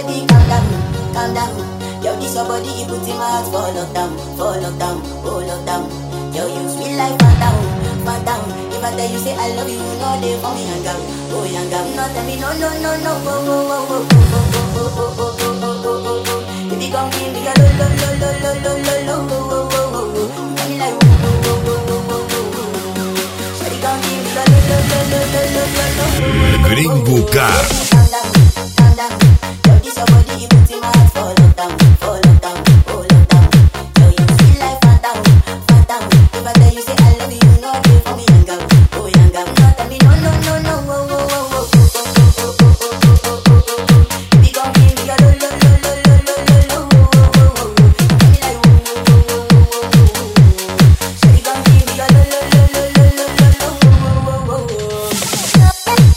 baby, calm down, calm down. Yo, this your body, it puts in my heart for lockdown, for lockdown, oh lockdown. Yo, you sweet life, phantom, phantom. If I tell you say I love you, you know they for me hang out, oh hang out. No tell me no, no, no, no, oh, oh, oh, oh, oh, oh, oh, oh, oh, oh, oh, oh, oh. If you come give me a lo, lo, lo, lo, lo, lo, lo, lo, oh, oh, oh, oh, oh. You got me like, oh, oh, oh, oh, oh, oh, oh. Shawty, come give me a lo, lo, lo, lo, lo, lo, lo, lo, oh, oh, oh. Gringo Car. Calm down, calm down. Yo, this your body, it puts in my heart for lockdown, for lockdown, oh lockdown. Yo, you sweet like phantom, phantom. If I tell you say I love you, you know they for me hang out, oh hang out. No tell me no, no, no, no, oh, oh, oh, oh, oh, oh, oh, oh, oh, oh, oh, oh, oh. Baby, come give me a lo, lo, lo, lo, lo, lo, lo, lo, oh, oh, oh, oh, oh. You got me like, oh, oh, oh, oh, oh, oh, oh, oh. Shawty, come give me a lo, lo, lo, lo, lo, lo, lo, lo, oh, oh, oh, oh, oh.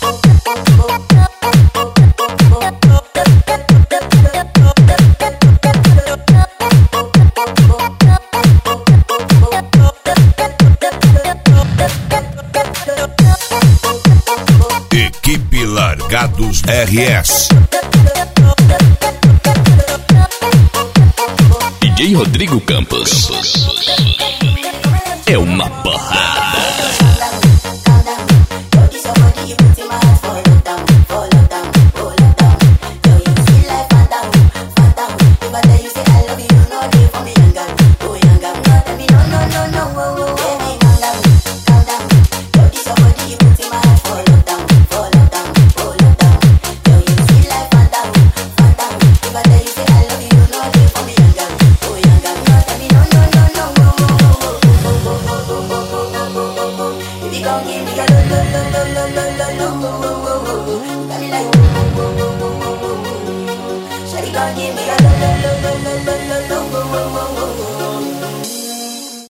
Equipe Largados RS. DJ Rodrigo Campos. É uma porrada. Calm down, yo, this your body, it puts in my heart for lockdown, for lockdown, oh lockdown. Yo, you sweet like phantom, phantom. If I tell you say I love you, you know they for me hang out, oh hang out. No tell me no, no, no, no, oh, oh, oh. Baby, calm down, calm down. Yo, this your body, it puts in my heart for lockdown, for lockdown, oh lockdown. Yo, you sweet like phantom, phantom. If I tell you say I love you, you know they for me hang out, oh hang out. No tell me no, no, no, no, oh, oh, oh, oh, oh, oh, oh, oh, oh, oh, oh, oh. If you gon' give me a lo lo lo lo lo lo lo lo oh, oh, oh, oh, oh. You got me like oh, oh, oh, oh, oh, oh, oh, oh. Shawty gon' give me a lo lo lo lo lo lo